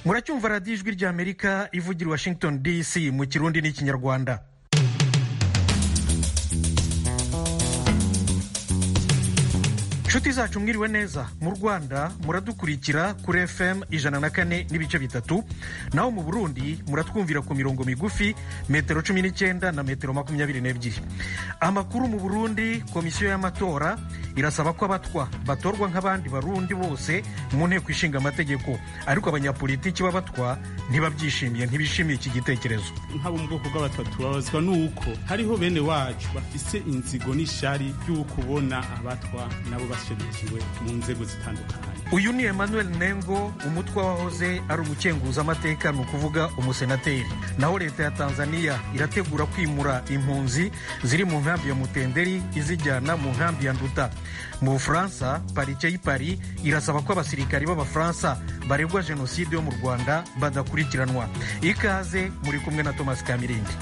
muracyumva radiyo ijwi ry'amerika ivugira i washington dc mu kirundi n'ikinyarwanda inshuti zacu mwiriwe neza mu rwanda muradukurikira kuri fm ijana na kane n'ibice bitatu naho mu burundi muratwumvira ku mirongo migufi metero cumi n'icyenda na metero makumyabiri n'ebyiri amakuru mu burundi komisiyo y'amatora irasaba ko abatwa batorwa nk'abandi barundi bose mu nteko ishinga amategeko ariko abanyapolitiki b'abatwa ntibabyishimiye ntibishimiye iki gitekerezo nk'abo mu bwoko bw'abatatu babazwa n'uko hariho bene wacu bafise inzigo n'ishari ry'uko ubona abatwa nabo bashyigikiwe mu nzego zitandukanye uyu ni emmanuel nengo umutwe wahoze ari umukenguzamateka ni ukuvuga umusenateri naho leta ya tanzania irategura kwimura impunzi ziri mu nkambi ya mutenderi izijyana mu nkambi ya nduta mu bufaransa parike y'i paris irasaba ko abasirikari b'abafaransa baregwa jenoside yo mu rwanda badakurikiranwa ikaze muri kumwe na thomas kamirindi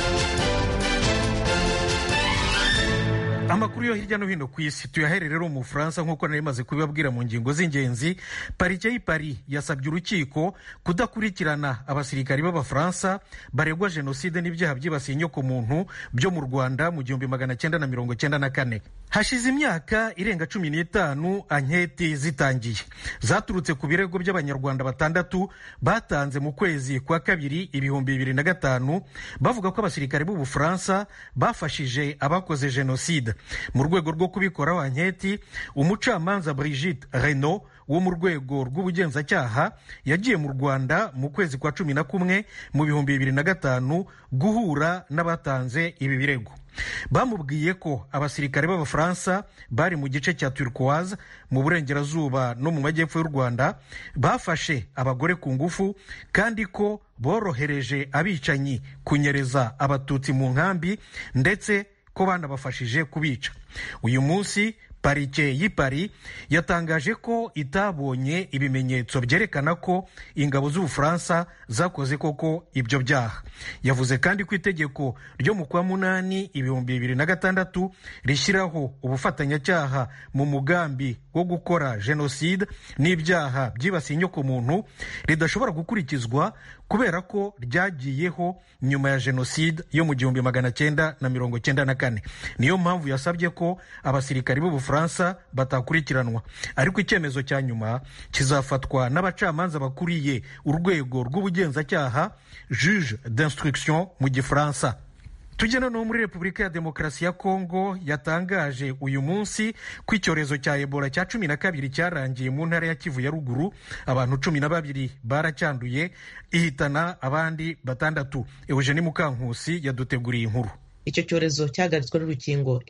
amakuru yo hirya no hino ku isi tuyahere rero mu bufaransa nk'uko nari maze kubibabwira mu ngingo z'ingenzi parike y'i paris yasabye urukiko kudakurikirana abasirikari b'abafaransa baregwa jenoside n'ibyaha byibasiye inyokomuntu byo mu rwanda mu gihumbi magana cyenda na mirongo cyenda na kane hashize imyaka irenga cumi n'itanu anketi zitangiye zaturutse ku birego by'abanyarwanda batandatu batanze mu kwezi kwa kabiri ibihumbi bibiri na gatanu bavuga ko abasirikari b'ubufaransa bafashije abakoze jenoside mu rwego rwo kubikoraho anketi umucamanza Brigitte Renault wo mu rwego rw'ubugenzacyaha yagiye mu rwanda mu kwezi kwa cumi na kumwe mu bihumbi bibiri na gatanu guhura n'abatanze ibi birego bamubwiye ko abasirikare b'abafaransa bari mu gice cya turquoise mu burengerazuba no mu majyepfo y'u rwanda bafashe abagore ku ngufu kandi ko borohereje abicanyi kunyereza abatutsi mu nkambi ndetse ko banabafashije kubica uyu munsi parike y'i paris yatangaje ko itabonye ibimenyetso byerekana ko ingabo z'ubufaransa zakoze koko ibyo byaha yavuze kandi ko itegeko ryo mu kwa munani ibihumbi bibiri na gatandatu rishyiraho ubufatanyacyaha mu mugambi wo gukora jenoside n'ibyaha byibasiye inyokomuntu ridashobora gukurikizwa kubera ko ryagiyeho nyuma ya jenoside yo mu gihumbi magana cyenda na mirongo cyenda na kane niyo mpamvu yasabye ko abasirikari b'ubufaransa batakurikiranwa ariko icyemezo cya nyuma kizafatwa n'abacamanza bakuriye urwego rw'ubugenzacyaha juge d'instruction mu gifaransa tujye noneho muri repubulika ya demokarasi ya kongo yatangaje uyu munsi ko icyorezo cya ebola cya cumi na kabiri cyarangiye mu ntara ya kivu ya ruguru abantu cumi na babiri baracyanduye ihitana abandi batandatu eugeni mukankusi yaduteguriye inkuru icyo cyorezo cyahagaritswe n'urukingo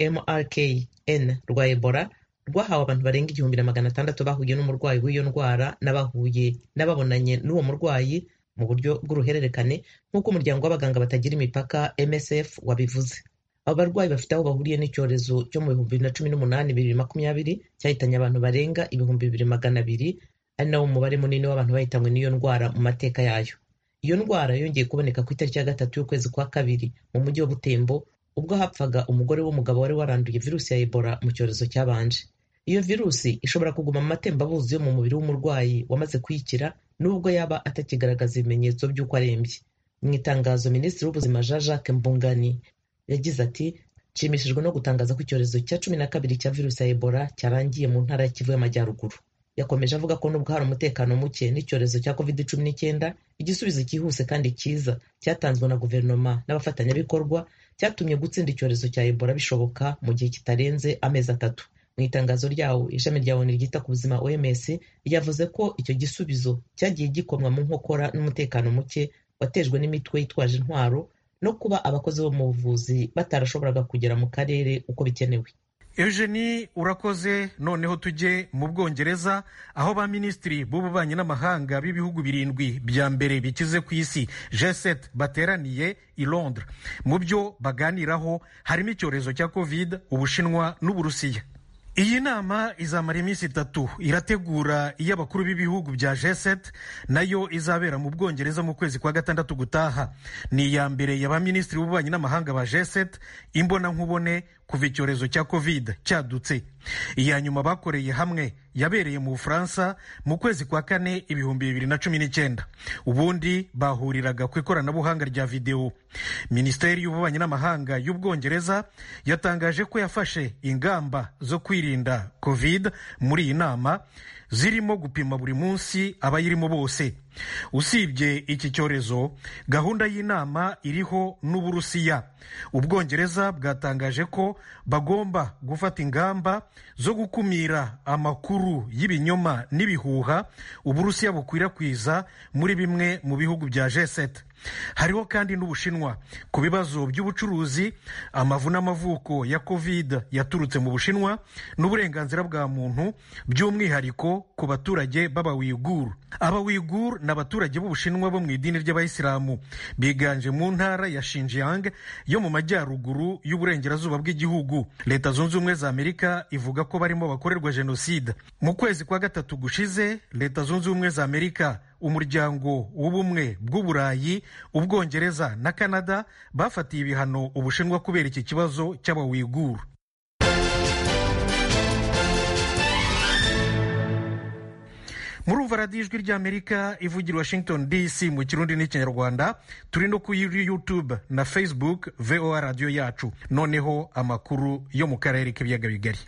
mrkn rwa ebola rwahawe abantu barenga igihumbi na magana atandatu bahuye n'umurwayi w'iyo ndwara n'abahuye n'ababonanye n'uwo murwayi mu buryo bw'uruhererekane nk'uko umuryango w'abaganga batagira imipaka msf wabivuze abo barwayi bafite aho bahuriye n'icyorezo cyo mu bihumbi bibiri na cumi n'umunani bibiri makumyabiri cyahitanye abantu barenga ibihumbi bibiri magana abiri ari nawo mubare munini w'abantu bahitanywe n'iyo ndwara mu mateka yayo iyo ndwara yongeye kuboneka ku itariki ya gatatu y'ukwezi kwa kabiri mu mujyi wa butembo ubwo hapfaga umugore w'umugabo wari waranduye virusi ya ebola mu cyorezo cyabanje iyo virusi ishobora kuguma mu matembabuzi yo mu mubiri w'umurwayi wamaze kuyikira nubwo yaba atakigaragaza ibimenyetso by'uko arembye mu itangazo minisitiri w'ubuzima jean jacques mbungani yagize ati nshimishijwe no gutangaza ko icyorezo cya cumi na kabiri cya virusi ya ebola cyarangiye mu ntara ya kivu y'amajyaruguru yakomeje avuga ko nubwo hari umutekano muke n'icyorezo cya covid cumi n'icyenda igisubizo cyihuse kandi cyiza cyatanzwe na guverinoma n'abafatanyabikorwa cyatumye gutsinda icyorezo cya ebola bishoboka mu gihe kitarenze amezi atatu mu itangazo ryawo ishami rya onu ryita ku buzima oms ryavuze ko icyo gisubizo cyagiye gikomwa mu nkokora n'umutekano muke watejwe n'imitwe yitwaje intwaro no kuba abakozi bo mu buvuzi batarashoboraga kugera mu karere uko bikenewe eugenie urakoze noneho tujye mu bwongereza aho ba minisitiri b'ububanyi n'amahanga b'ibihugu birindwi bya mbere bikize ku isi g7 bateraniye i londres mu byo baganiraho harimo icyorezo cya covid ubushinwa n'uburusiya iyi nama izamara iminsi itatu irategura iy'abakuru b'ibihugu bya g7 nayo izabera mu bwongereza mu kwezi kwa gatandatu gutaha ni iya mbere ya ba minisitiri b'ububanyi n'amahanga ba g7 imbona nkubone kuva icyorezo cya covid cyadutse iya nyuma bakoreye hamwe yabereye mu bufaransa mu kwezi kwa kane ibihumbi bibiri na cumi n'icyenda ubundi bahuriraga ku ikoranabuhanga rya videwo minisiteri y'ububanyi n'amahanga y'ubwongereza yatangaje ko yafashe ingamba zo kwirinda covid muri iyi nama zirimo gupima buri munsi abayirimo bose usibye iki cyorezo gahunda y'inama iriho n'uburusiya ubwongereza bwatangaje ko bagomba gufata ingamba zo gukumira amakuru y'ibinyoma n'ibihuha uburusiya bukwirakwiza muri bimwe mu bihugu bya g7 hariho kandi n'ubushinwa ku bibazo by'ubucuruzi amavu n'amavuko ya covid yaturutse mu bushinwa n'uburenganzira bwa muntu by'umwihariko ku baturage b'abawiguru abawiguru ni abaturage b'ubushinwa bo mu idini ry'abayisilamu biganje mu ntara ya shinjiyang yo mu majyaruguru y'uburengerazuba bw'igihugu leta zunze ubumwe za amerika ivuga ko barimo bakorerwa jenoside mu kwezi kwa gatatu gushize leta zunze ubumwe za amerika umuryango w'ubumwe bw'uburayi ubwongereza na canada bafatiye ibihano ubushinwa kubera iki kibazo cy'abawiguru murumva radiyo ijwi ry'amerika ivugira washington dc mu kirundi n'ikinyarwanda turi no kuri youtube na facebook voa radiyo yacu noneho amakuru yo mu karere k'ibiyaga bigari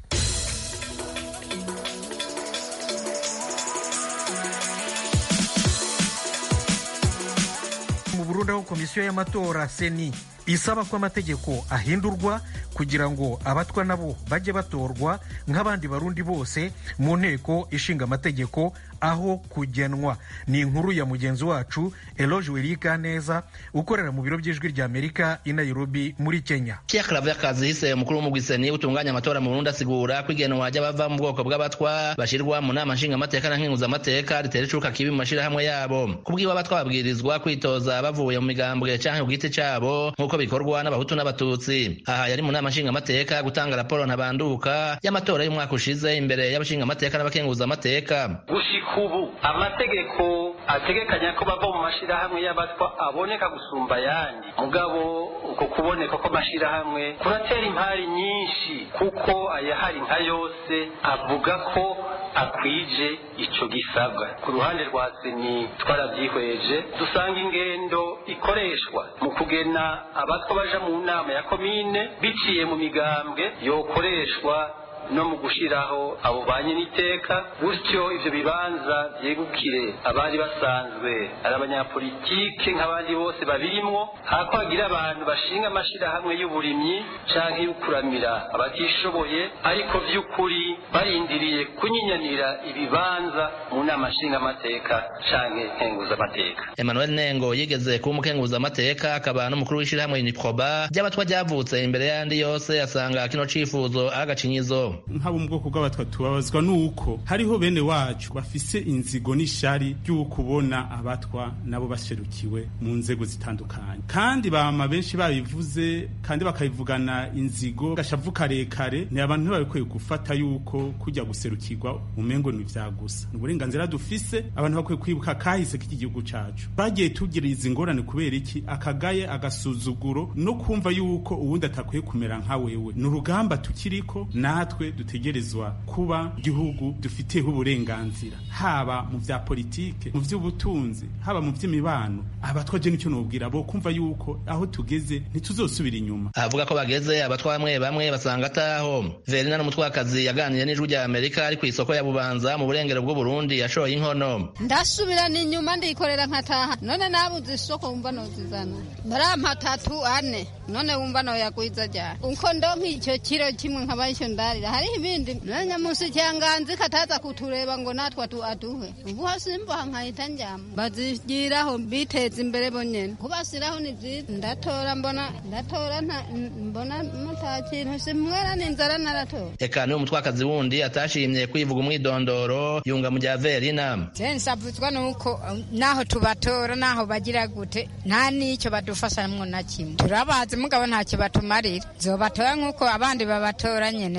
mu burundi aho komisiyo y'amatora seni isaba ko amategeko ahindurwa kugira ngo abatwa nabo bajye batorwa nk'abandi barundi bose mu nteko ishinga amategeko aho kugenwa ni inkuru ya mugenzi wacu eloge werika neza ukorera mu biro by'ijwi rya amerika i nairobi muri kenya Pierre Claver Kazihise umukuru w'umugwiseni utunganya amatora mu Burundi asigura ko igenwa ry'abava mu bwoko bw'abatwa bashirwa mu nama nshingamateka na nkenguzamateka ritera icuka kibi mu mashirahamwe yabo kubwiwe abatwa babwirizwa kwitoza bavuye mu migambwe canke ku giti cabo nk'uko bikorwa n'abahutu n'abatutsi aha yari mu nama nshingamateka gutanga raporo ntabanduka y'amatora y'umwaka ushize imbere y'abashingamateka n'abakenguzamateka gushika ubu amategeko ategekanya ko bava mu mashirahamwe y'abatwa aboneka gusumba ayandi mugabo uko kuboneka kw'amashirahamwe kuratera impari nyinshi kuko ayahari nka yose avuga ko akwije ico gisabwa ku ruhande rwa seni twarabyihweje dusanga ingendo ikoreshwa mu kugena abatwa baja mu nama ya komine biciye mu migambwe yokoreshwa no mu gushiraho abo banye n'iteka gutyo ivyo bibanza vyegukire abari basanzwe ari abanyapolitike nk'abandi bose babirimwo hako hagira abantu bashinga amashirahamwe y'uburimyi canke y'ukuramira abatishoboye ariko vy'ukuri barindiriye kunyinyanira ibibanza mu nama nshingamateka canke nkenguzamateka Emmanuel Nengo yigeze kuba umukenguzamateka akaba n'umukuru w'ishirahamwe Uniproba ry'abatwa ryavutse imbere y'andi yose asanga kino cifuzo agacinyizo nk'abo mu bwoko bw'abatwa tubabazwa nuko hariho bene wacu bafise inzigo n'ishari ry'ukubona abatwa nabo baserukiwe mu nzego zitandukanye kandi bama benshi babivuze kandi bakabivugana inzigo gashavu karekare ni abantu ntibabikwiye gufata yuko kujya guserukirwa umengo ni vya gusa ni uburenganzira dufise abantu bakwiye kwibuka kahise k'iki gihugu cacu bagiye tugira izi ngorane kubera iki akagaye agasuzuguro no kumva yuko uwundi atakwiye kumera nka wewe ni urugamba tukiriko natwe dutegerezwa kuba igihugu dufiteho uburenganzira haba mu vya politike mu vy'ubutunzi haba mu vy'imibano abatwa je nicyo nobwira bo kumva yuko aho tugeze ntituzosubira inyuma avuga ko bageze abatwa bamwe bamwe basanga ataho Verina n'umutwakazi yaganiriye n'ijwi rya Amerika ari ku isoko ya Bubanza mu burengero bw'u Burundi yashoye inkono ndasubira n'inyuma ndikorera nkataha none nabuze isoko wumva nozizana barampa tatu ane none wumva noyagwiza ryari uko ndonka icyo kiro kimwe nkaba icyo ndarira hariho ibindi nanya musi cyanganzi kataza kutureba ngo natwe atu aduhe ubu hasimba nkahita njyama bazigiraho biteza imbere bonyene kubasiraho ni byiza ndatora mbona ndatora nta mbona muta kintu simwera n'inzara naratora eka niwe mutwakazi wundi atashimye kwivuga umwidondoro yunga mu rya Verina je nsavuzwa nuko naho tubatora naho bagira gute nta n'icyo badufashamwo na kimwe turabazi mugabo ntacyo batumarira zobatora nk'uko abandi babatora nyene mugabo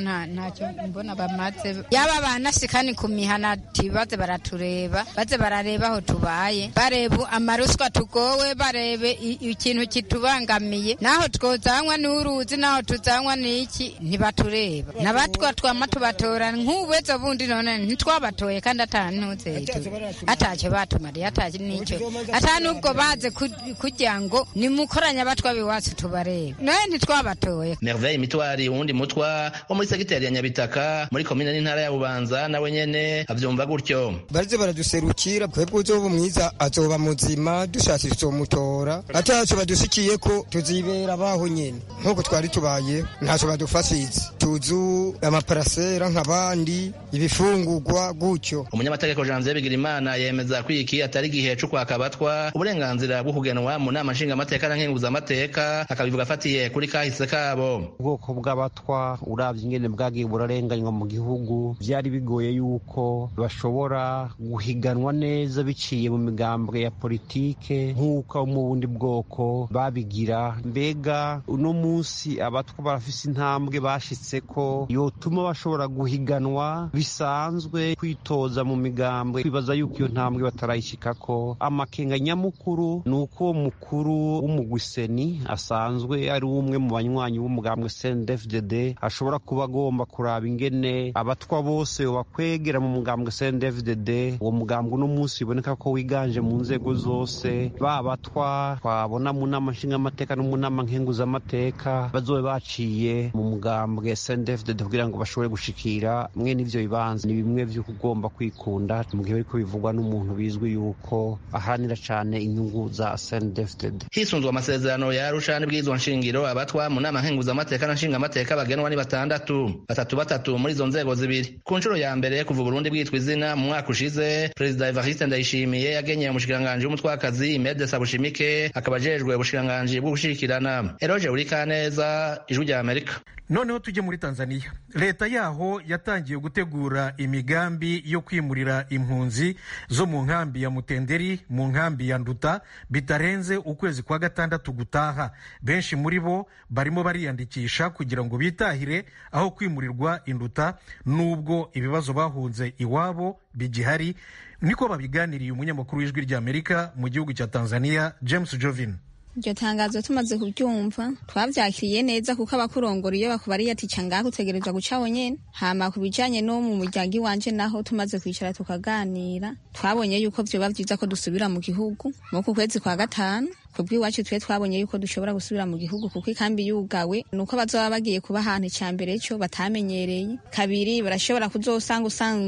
nta ntacyo mbona bamaze yaba banashikani ku mihana ati baze baratureba baze barareba aho tubaye bareba amaruswa tugowe barebe ikintu kitubangamiye naho twozanywa n'uruzi naho tuzanywa n'iki ntibatureba nabatwa twama tubatora nk'ubuzo bundi none ntitwabatoye kandi atantuzetu atacyo batumariye atacyo n'icyo ata n'ubwo baze kugira ngo nimukoranye abatwa biwacu tubarebe nawe ntitwabatoye merveille mitwari uwundi mutwa wo muri segiteri ya nyabitaka muri komine n'intara ya bubanza nawe nyene avyumva gutyo barize baraduserukira twebwe uzoba mwiza azoba muzima dushatse tuzomutora ataco badushikiye ko tuzibera baho nyene nk'uko twari tubaye ntaco badufashize tuzu amaparasera nk'abandi ibifungurwa gutyo umunyamategeko janvier bigirimana yemeza ko iki atari igihe co kwaka abatwa uburenganzira bwo kugenwa mu nama nshingamateka na nkenguzamateka akabivuga afatiye kuri kahise kabo ubwoko bw'abatwa uravye ingene bwagiye burarenganywa mu gihugu vyari bigoye yuko bashobora guhiganwa neza biciye mu migambwe ya politike nk'uko mu bundi bwoko babigira mbega uno munsi abatwa barafise intambwe bashitseko yotuma bashobora guhiganwa bisanzwe kwitoza mu migambwe kwibaza yuko iyo ntambwe batarayishikako amakenga nyamukuru ni uko uwo mukuru w'umugwiseni asanzwe ari umwe mu banywanyi b'umugambwe CNDD-FDD ashobora kuba agomba kuraba ingene abatwa bose bakwegera mu mugambwe CNDD-FDD uwo mugambwe uno munsi biboneka ko wiganje mu nzego zose ba batwa twabona mu nama nshingamateka no mu nama nkenguzamateka bazobe baciye mu mugambwe CNDD-FDD kugira ngo bashobore gushikira mwene ivyo bibanza ni bimwe vyo kugomba kwikunda mu gihe bariko bivugwa n'umuntu bizwi yuko aharanira cane inyungu za CNDD-FDD hisunzwe amasezerano ya Arusha n'ibwirizwa nshingiro abatwa mu nama nkenguzamateka na nshingamateka bagenwa ni batandatu batatu batatu muri izo nzego zibiri ku nshuro ya mbere kuva Burundi bwitwa izina mu mwaka ushize perezida Evariste Ndayishimiye yagenye umushikiranganji w'umutwakazi Imelda Sabushimike akaba ajejwe ubushikiranganji bwo gushigikirana Eroge Urikaneza ijwi rya Amerika noneho tujye muri tanzania leta yaho yatangiye gutegura imigambi yo kwimurira impunzi zo mu nkambi ya mutenderi mu nkambi ya nduta bitarenze ukwezi kwa gatandatu gutaha benshi muri bo barimo bariyandikisha kugira ngo bitahire aho kwimurirwa induta nubwo ibibazo bahunze iwabo bigihari niko babiganiriye umunyamakuru w'ijwi ry'amerika mu gihugu cya tanzania james jovin iryo tangazo tumaze kuryumva twavyakiriye neza kuko abakurongora iyo bakubariye ati ca ngaho utegerezwa guca wonyene hama ku bijanye no mu muryango iwanje naho tumaze kwicara tukaganira twabonye yuko vyoba vyiza ko dusubira mu gihugu mu ku kwezi kwa gatanu kubw'iwacu twe twabonye yuko dushobora gusubira mu gihugu kuko ikambi yugawe nuko bazoba bagiye kuba ahantu icya mbere cyo batamenyereye kabiri barashobora kuzosanga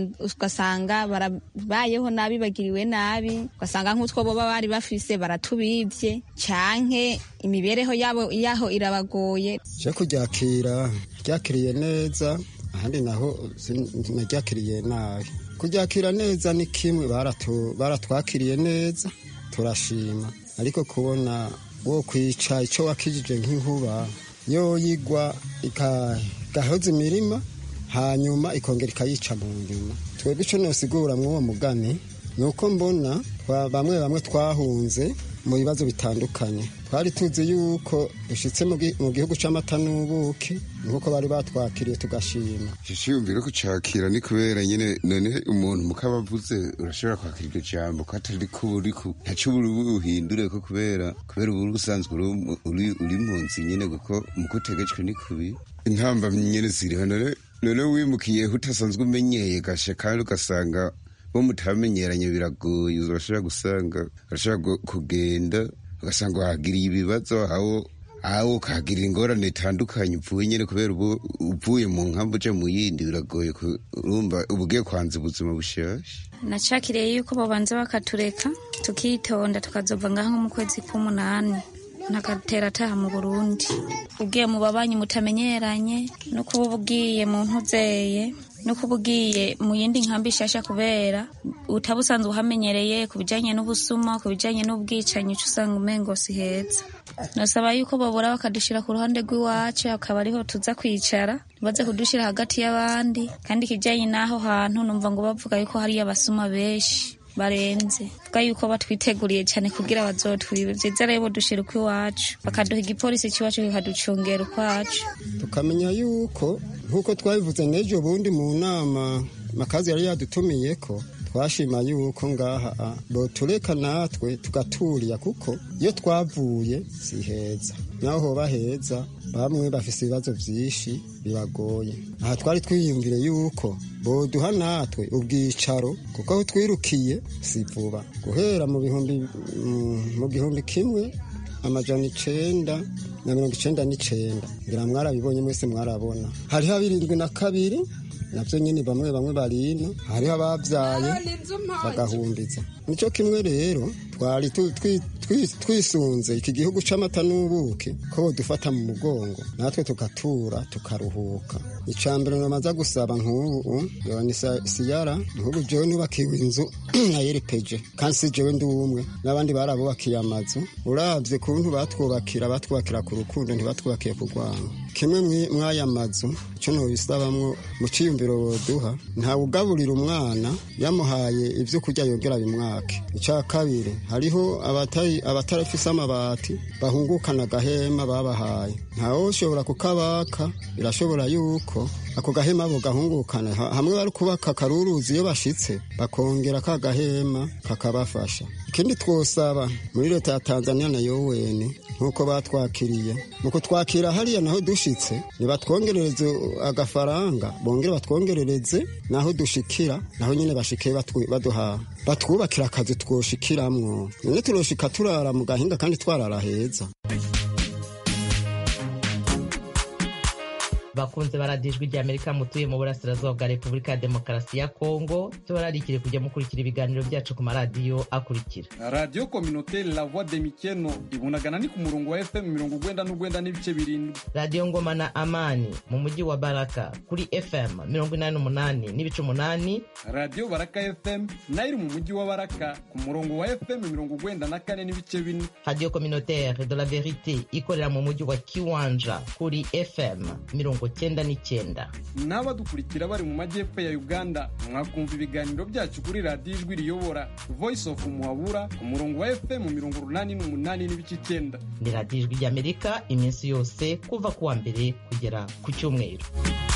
ugasanga barabayeho nabi bagiriwe nabi ugasanga nk'utwo boba bari bafise baratubivye canke imibereho yabo yaho irabagoye je kuryakira ryakiriye neza ahandi naho naryakiriye nabi kuryakira neza ni kimwe baratwakiriye neza turashima ariko kubona wo kwica icyo wakijije nk'inkuba yo yigwa igahoza imirima hanyuma ikongera ikayica mu nyuma twebwe icyo nosigura mw'uwo mugani ni uko mbona bamwe bamwe twahunze mu bibazo bitandukanye twari tuzi yuko dushyitse mu gihugu cy'amata n'ubuki nk'uko bari batwakiriye tugashima cyiyumvire ko cyakira ni kubera nyine none umuntu mukabavuze urashobora kwakira iryo jambo ko atari ko uri ntacyo uri buhindure ko kubera kubera ubu usanzwe uri mu nzu nyine kuko mu kutegetswe ni kubi intamba nyine ziriho none none wimukiye utasanzwe umenyeye gashe kandi ugasanga bo mutamenyeranye biragoye urashobora gusanga urashobora kugenda ugasanga wahagiriye ibibazo aho aho ukahagirira ingorane zitandukanye upfuye nyine kubera ubu uvuye mu nkambi uje mu yindi biragoye urumva uba ugiye kwanza ubuzima bushasha nacakiriye yuko babanza bakatureka tukitonda tukazova ngaho nko mu kwezi k'umunani ntagatera ataha mu burundi ugiye mu babanyi mutamenyeranye no kuba ugiye mu ntuzeye no kuba ugiye mu yindi nkambi nshasha kubera utaba usanzwe uhamenyereye ku bijyanye n'ubusuma ku bijyanye n'ubwicanyi uca usanga umengo si heza nasaba yuko babura bakadushyira ku ruhande rw'iwacu akaba ariho tuza kwicara baze kudushyira hagati y'abandi kandi ikijyanye n'aho hantu numva ngo bavuga yuko hariyo abasuma benshi barenze vuga yuko batwiteguriye cyane kugira bazotwibe vyiza rero dushira uko iwacu bakaduha igipolisi c'iwacu kikaducungera ukwacu tukamenya yuko nk'uko twabivuze n'ejo bundi mu nama makazi yari yadutumiye ko twashima yuko ngaha botureka natwe tugaturiya kuko iyo twavuye si heza naho hoba heza bamwe bafise ibibazo vyinshi bibagoye aha twari twiyumvire yuko boduha natwe ubwicaro kuko aho twirukiye si vuba guhera mu bihumbi mu gihumbi kimwe amajana icenda na mirongo icenda n'icenda ngira mwarabibonye mwese mwarabona hariho abirindwi na kabiri navyo nyene bamwe bamwe barino hariho abavyaye bagahumbiza nico kimwe rero twari twisunze iki gihugu c'amata n'ubuki ko dufata mu mugongo natwe tugatura tukaruhuka icambere namaza gusaba nk'ubu yoni siyara nk'ubu jewe nubakiwe inzu nayerepeje kandi si jewe ndi umwe n'abandi barabubakiye amazu uravye kuntu batwubakira batwubakira ku rukundo ntibatwubakiye ku rwango kimwe mw'aya mazu ico nobisabamwo mu ciyumviro boduha ntawugaburira umwana yamuhaye ivyo kurya yongera bimwake ica kabiri hariho abatarafise amabati bahungukana agahema babahaye ntawoshobora kukabaka birashobora yuko ako gahema bo gahungukana hamwe bari kubaka karuruzi iyo bashitse bakongera ka gahema kakabafasha ikindi twosaba muri leta ya tanzania na yowene nk'uko batwakiriye mu kutwakira hariya naho dushitse nibatwongerereze agafaranga bongere batwongerereze naho dushikira naho nyine bashike baduha batwubakira akazi twoshikiramwo none turoshika turara mu gahinga kandi twarara heza bakunze baradijwe rya amerika mutuye mu burasirazuba bwa repubulika ya demokarasi ya kongo tubararikire kujya mukurikira ibiganiro byacu ku maradiyo akurikira radiyo kominote la voix de mikeno ibunagana ni ku murongo wa fm mirongo ugwenda n'ugwenda n'ibice birindwi radiyo ngoma na amani mu mujyi wa baraka kuri fm mirongo inani n'umunani n'ibice umunani radiyo baraka fm nayo iri mu mujyi wa baraka ku murongo wa fm mirongo ugwenda na kane n'ibice bine radiyo communautaire de la verite ikorera mu mujyi wa kiwanja kuri fm mirongo cyenda n'icyenda n'abadukurikira bari mu majyepfo ya uganda mwakumva ibiganiro byacu kuri radiyo ijwi riyobora voice of muhabura ku murongo wa fm mirongo urunani n'umunani n'ibice icyenda ni radiyo ijwi ry'amerika iminsi yose kuva ku wa mbere kugera ku cyumweru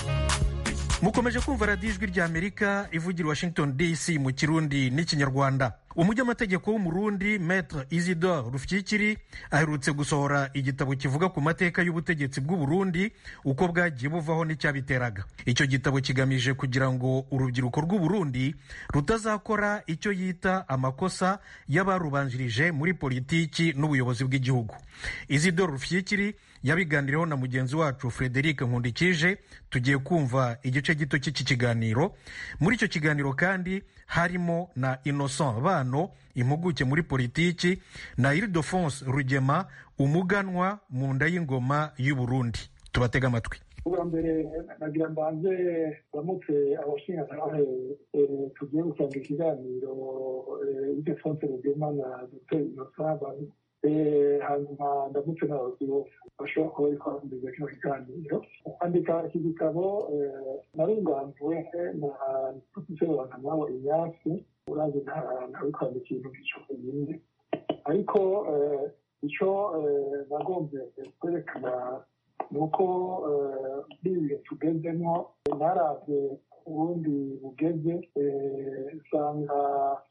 mukomeje kumva radiyo ijwi ry'amerika ivugira washington dc mu kirundi n'ikinyarwanda umunyamategeko w'umurundi metre isidore rufyikiri aherutse gusohora igitabo kivuga ku mateka y'ubutegetsi bw'uburundi uko bwagiye buvaho n'icyabiteraga icyo gitabo kigamije kugira ngo urubyiruko rw'uburundi rutazakora icyo yita amakosa y'abarubanjirije muri politiki n'ubuyobozi bw'igihugu isidore rufyikiri yabiganiriyeho na mugenzi wacu frederic nkundikije tugiye kumva igice gito cy'iki kiganiro muri icyo kiganiro kandi harimo na innocent bano impuguke muri politiki na iridofonse rugema umuganwa mu nda y'ingoma y'uburundi tubatega amatwi ubwa mbere nagira mbanze bamutse abashingantahe tugiye gutanga ikiganiro iridofonse rugema na dr innocent bano hanyuma ndamutse n'abayobozi bose bashobora kuba bari kwamamaza kino kiganiro kwandika iki gitabo narunganzuwe na profeseri wankamabo inyasi urazi ntawe kwandika ibintu by'icyo nyine ariko icyo nagombye kwerekana ni uko muri ibihe tugezemo naravye uburundi bugeze usanga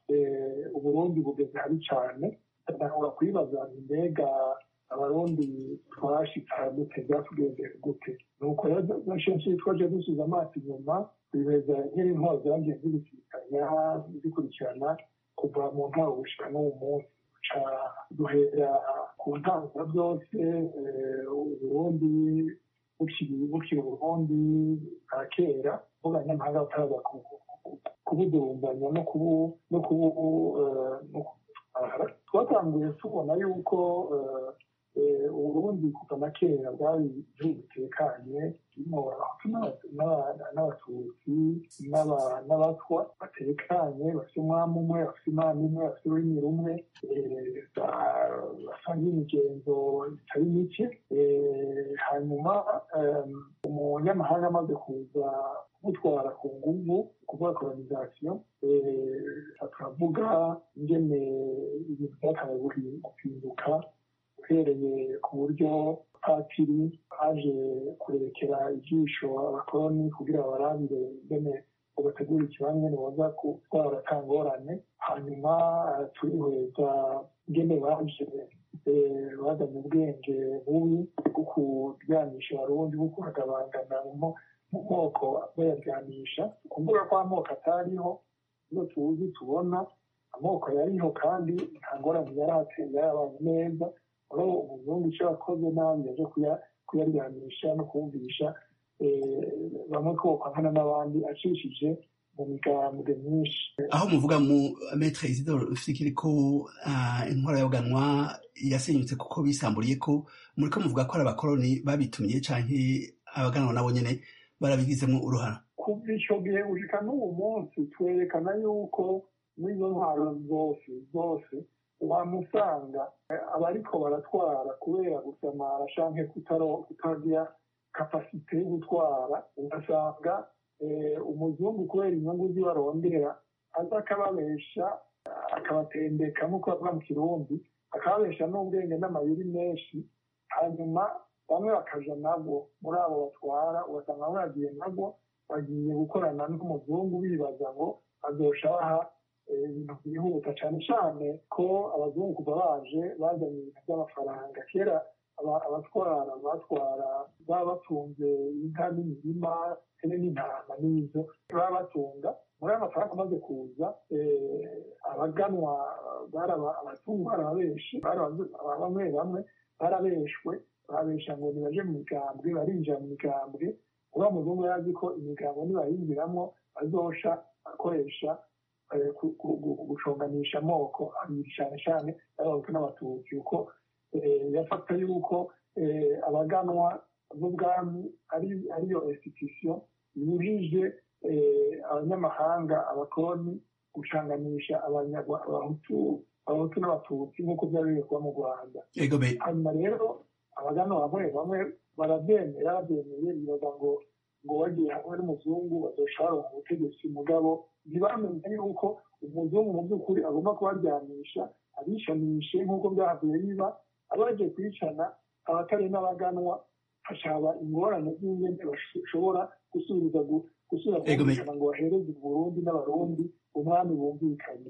uburundi bugeze habi cyane ndahora kwibaza mbega abarundi twashitse gute byatugendeye gute nuko rero kenshi twaje dusubiza amaso inyuma bimeze nk'intwaro zagiye zibisikanya zikurikirana kuva mu ntago gushika n'uwo munsi ca duhera ku ntango byose uburundi bukiri uburundi bwa kera bwo abanyamahanga bataraza kubudurumbanya no kubu twatanguye tubona yuko uburundi kuva na kera bwari igihugu gitekanye kirimo abahutu n'abatutsi n'abatwa batekanye bafite umwami umwe bafite imana imwe bafite ururimi rumwe basangiye imigenzo itari mike hanyuma umunyamahanga amaze kuza kumutwara ku nguvu kuvuga kolonisation turavuga ingene ibintu byakabaye guhinduka uhereye ku buryo patiri aje kurekera ijisho abakoloni kugira barabire ingene ugategura ikibanza ingene boza gutwara atangorane hanyuma turihweza ingene baje bazanye ubwenge bubi bwo kuryanisha abarundi bwo kuhagabangana mu moko bayaryanisha kuvuga ko amoko atariho iyo tuzi tubona amoko yariho kandi nta ngorane yari ateye yarabaye neza aho umuzungu icyo yakoze nabi yaje kuyaryanisha no kumvisha bamwe ko bakwana n'abandi acishije mu migambwe myinshi aho muvuga mu metre isidore fikiri ko intwara y'uganwa yasenyutse kuko bisamburiye ko muri ko muvuga ko ari abakoloni babitumye canke abaganwa nabo nyene barabigizemo uruhara kuva ico gihe gushika n'ubu munsi twerekana yuko n'izo ntwaro zose zose wamusanga abariko baratwara kubera gusamara canke kutagira kapasite yo gutwara ugasanga umuzungu kubera inyungu ziwe arondera aza akababesha akabatendeka nk'uko bavuga mu kirundi akababesha n'ubwenge n'amayeri menshi hanyuma bamwe bakaja nabwo muri abo batwara ugasanga bamwe bagiye nabwo bagiye gukorana n'umuzungu bibaza ngo azosha baha ibintu byihuta cyane cyane ko abazungu kuva baje bazanye ibintu by'amafaranga kera abatwara batwara baba batunze inka n'imirima hene n'intama n'izo baba batunga muri ayo mafaranga amaze kuza abaganwa abazungu barabenshi bamwe bamwe barabeshwe babesha ngo nibaje mu migambwe barinjira mu migambwe uriya muzungu yari azi ko imigambwe nibayinjiramo azosha akoresha guconganisha amoko abiri cyane cyane y'abahutu n'abatutsi kuko yafata yuko abaganwa b'ubwami ariyo institution yujije abanyamahanga abakoloni gucanganisha abahutu abahutu n'abatutsi nk'uko byari biri kuba mu rwanda hanyuma rero abaganwa bamwe bamwe barabyemera babyemeye bibaza ngo ngo bagiye hamwe n'umuzungu bazoca baronka ubutegetsi mugabo ntibamenye yuko umuzungu mu by'ukuri agomba kubaryanisha abishanishe nk'uko byahavuye biba abaje kwicana abatari n'abaganwa hashaba ingorane z'ingene bashobora gusubiriza gusubira kumvikana ngo bahereze uburundi n'abarundi umwami bumvikanye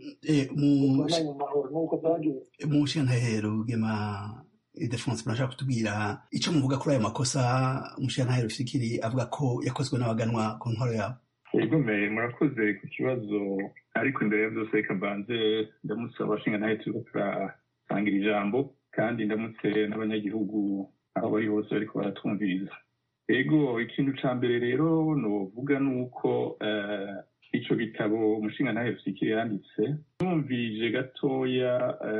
mu mahoro nk'uko byagenze mu nshinantahero gema idefonse murashaka kutubwira icyo muvuga kuri ayo makosa umushinantahero fikiri avuga ko yakozwe n'abaganwa ku ntwaro yabo yego murakoze ku kibazo ariko imbere ya byose reka mbanze ndamutse abashingantahe turiko turasangira ijambo kandi ndamutse n'abanyagihugu aho bari hose bariko baratwumviriza ego ikintu ca mbere rero novuga ni uko ico gitabo umushingantahe rusikire yanditse numvije gatoya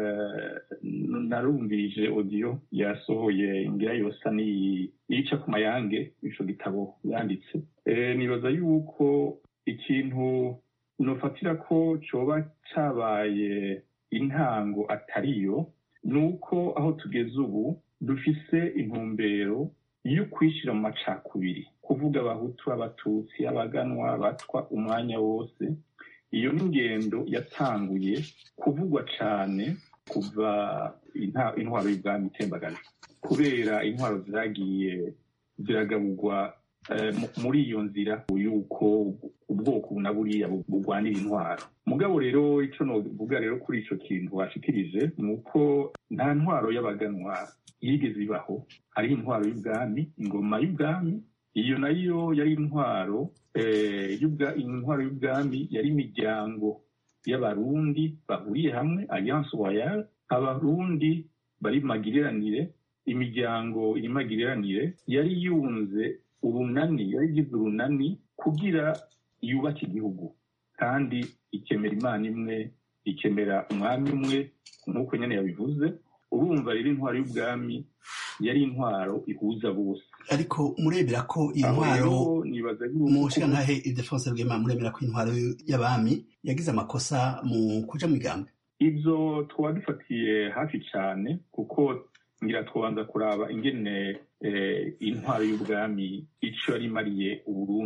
narumvije odiyo yasohoye ngira yosa niyica ku mayange ico gitabo yanditse nibaza yuko ikintu nofatira ko coba cabaye intango atariyo ni uko aho tugeze ubu dufise intumbero yo kwishyira mu macakubiri kuvuga abahutu abatutsi abaganwa abatwa umwanya wose iyo ni ingendo yatanguye kuvugwa cyane kuva intwaro y'ubwami itembagana kubera intwaro zagiye ziragaburwa muri iyo nzira yuko ubwoko na buriya bugwanira intwaro mugabo rero icyo novuga rero kuri icyo kintu washikirije ni uko nta ntwaro y'abaganwa yigeze ibaho hariho intwaro y'ubwami ingoma y'ubwami iyo nayo yari intwaro intwaro y'ubwami yari imiryango y'abarundi bahuriye hamwe alliance royale abarundi bari magiriranire imiryango iri magiriranire yari yunze urunani yari igize urunani kugira yubake igihugu kandi ikemera imana imwe ikemera umwami umwe nk'uko nyine yabivuze urumva rero intwaro y'ubwami yari intwaro ihuza bose ariko murebera ko iyi ntwaro mu nshingantahe idefonse rwema murebera ko intwaro y'abami yagize amakosa mu kuja mu igambwe ibyo twaba dufatiye hafi cyane kuko ngira twabanza kuraba ingene intwaro y'ubwami icyo yari imariye uburundi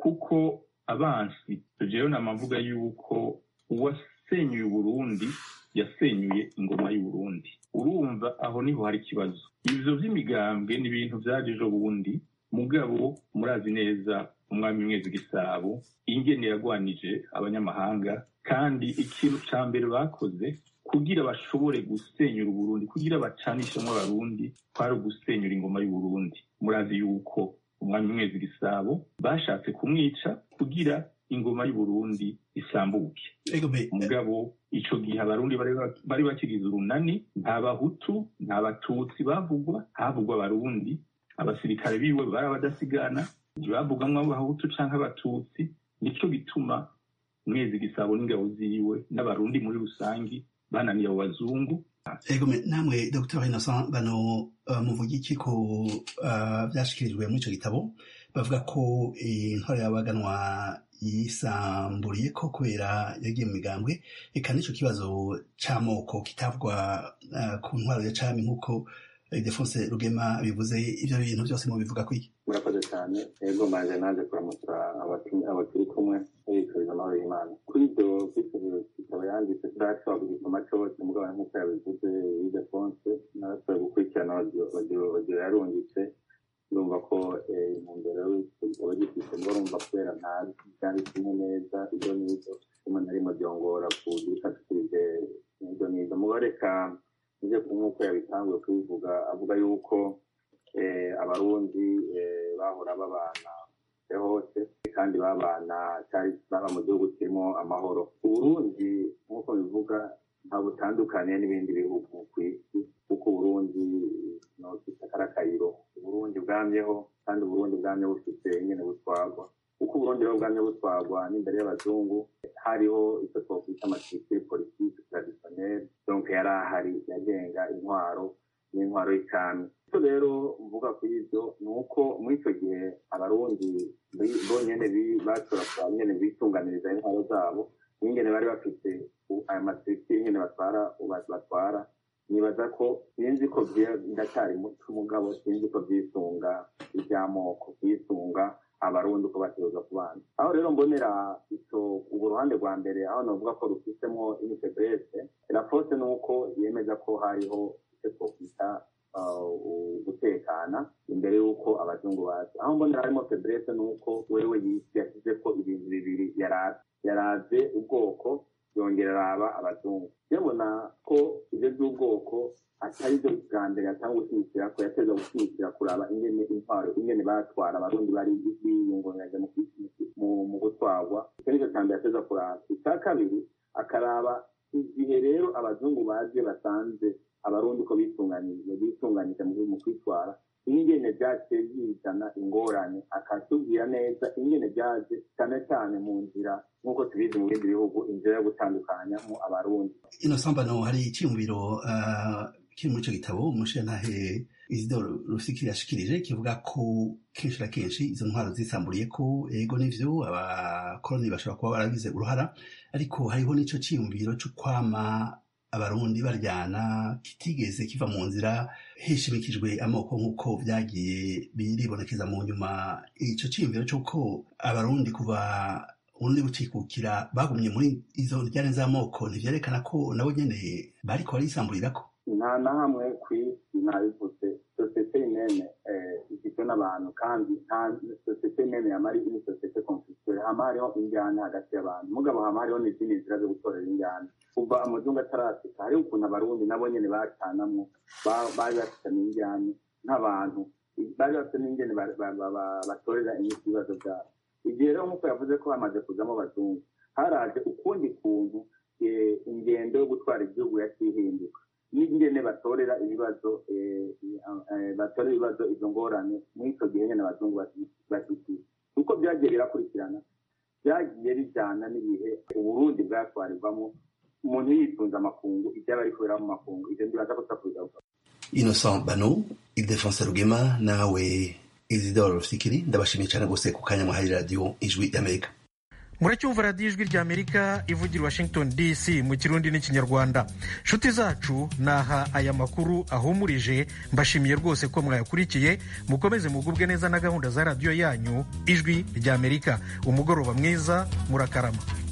kuko abansi jewe namavuga yuko uwasenyuye uburundi yasenyuye ingoma y'uburundi urumva aho niho hari ikibazo ivyo vy'imigambwe ni ibintu vyaje ejo bundi mugabo murazi neza umwami mwezi gisabo ingene yagwanije abanyamahanga kandi ikintu ca mbere bakoze kugira bashobore gusenyura uburundi kugira bacanishemwo abarundi kwari ugusenyura ingoma y'uburundi murazi yuko umwami mwezi gisabo bashatse kumwica kugira ingoma y'uburundi isambuke mugabo ico gihe abarundi bari bakigize urunani nta bahutu nta batutsi bavugwa havugwa abarundi abasirikare biwe bari abadasigana ntibavugamwo abahutu canke abatutsi nico gituma mwezi gisabo n'ingabo ziwe n'abarundi muri rusangi bananiye abo bazungu ego namwe dr innocent bano uh, muvuga iki ko uh, vyashikirijwe muri ico gitabo bavuga ko intwaro y'abaganwa yisamburiye ko kubera yagiye mu migambwe eka n'ico kibazo c'amoko kitavugwa uh, ku ntwaro ya cami nk'uko defonse rugema bivuze ivyo bintu vyose mu bivuga kwiki murakoze cyane ego manje naje kuramutsa abakiri kumwe yifuriza amahoro y'imana kuri ibyo kitaba yanditse turashobora kugisoma cose mugabo nk'uko yabivuze idefonse narashoboye gukurikirana audio yarungitse ndumva ko intumbero y'igitabo gifise ngo urumva kubera ntazi byanditsemo neza ibyo n'ibyo umuntu arimo byongora kugifashikirije ibyo n'ibyo mubareka nje nk'uko yabitanguye kubivuga avuga yuko abarundi bahora babana hose kandi babana baba mu gihugu kirimo amahoro uburundi nk'uko bivuga nta butandukaniye n'ibindi bihugu ku isi kuko uburundi nofite akarakayiro uburundi bwamyeho kandi uburundi bwamye bufite nyine butwagwa kuko uburundi rero bwamye butwagwa n'imbere y'abazungu hariho icyo twakwita amatirikire politiki traditionnelle donc yari ahari yagenga intwaro n'intwaro y'icami icyo rero mvuga kuri ibyo ni uko muri icyo gihe abarundi bonyene bashobora nyene bitunganiriza intwaro zabo n'ingene bari bafite aya matirikire nyene batwara batwara nibaza ko sinzi ko ndacyari muto mugabo sinzi ko byisunga iby'amoko byisunga abarundi uko bategereza kubana aho rero mbonera ico ubu ruhande rwa mbere aho navuga ko rufisemo initegrese rapose ni uko yemeza ko hariho icyo twokwita gutekana imbere y'uko abazungu baza aho mbonera harimo febrese ni uko wewe yashyize ko ibintu bibiri yaraze ubwoko yongera araba abazungu yabona ko ibyo by'ubwoko atari byo bwa mbere yatanga gushyigikira ko yateza gushyigikira kuraba ingene intwaro ingene batwara abarundi bari biyungunganya mu gutwarwa icyo nicyo cya mbere yateza kuraba icya kabiri akaraba igihe rero abazungu baje basanze abarundi ko bitunganije bitunganije mu kwitwara ingene byaciye bizana ingorane akatubwira neza ingene byaje cyane cyane mu nzira nk'uko tubizi mu bindi bihugu inzira yo gutandukanya mu abarundi ino sambano hari icyiyumviro kiri muri icyo gitabo umushintahe isidoro rusikiri yashikirije kivuga ko kenshi na kenshi izo ntwaro zisamburiye ko ego n'ivyo abakoroni bashobora kuba baragize uruhara ariko hariho n'ico ciyumviro co kwama abarundi baryana kitigeze kiva mu nzira hishimikijwe amoko nk'uko vyagiye biribonekeza mu nyuma ico ciyumviro c'uko abarundi kuva urundi bucikukira bagumye muri izo njyane z'amoko ntivyerekana ko nabo nyene bariko barisamburirako nta na hamwe ku isi nabivuze sosiyete imene igizwe n'abantu kandi nta sosiyete imene yamari ini sosiyete konfisitore hama hariho injyana hagati y'abantu mugabo hama hariho n'izindi nzira zo gutorera injyana kuva amazungu atarasika hariho ukuntu abarundi nabo nyene bacanamwo bari bafitanye injyana nk'abantu bari bafite n'ingene batorera imiti ibibazo byabo igihe rero nk'uko yavuze ko hamaze kuzamo abazungu haraje ukundi kuntu ingendo yo gutwara igihugu yakihinduka n'ingene batorera ibibazo batorera ibibazo izo ngorane muri icyo gihe nyine abazungu bashyigikiye uko byagiye birakurikirana byagiye bijyana n'ibihe uburundi bwatwarirwamo umuntu yitunze amakungu ibyaba ari kubera mu makungu ibyo ndibaza ko tutakubigaruka innocent bano ildefonse rugema nawe isidore rusikiri ndabashimiye cyane rwose ku kanya mwahaye radiyo ijwi y'amerika muracyumva radiyo ijwi rya amerika ivugira washington dc mu kirundi n'ikinyarwanda nshuti zacu naha aya makuru ahumurije mbashimiye rwose ko mwayakurikiye mukomeze mugubwe neza na gahunda za radiyo yanyu ijwi rya amerika umugoroba mwiza murakarama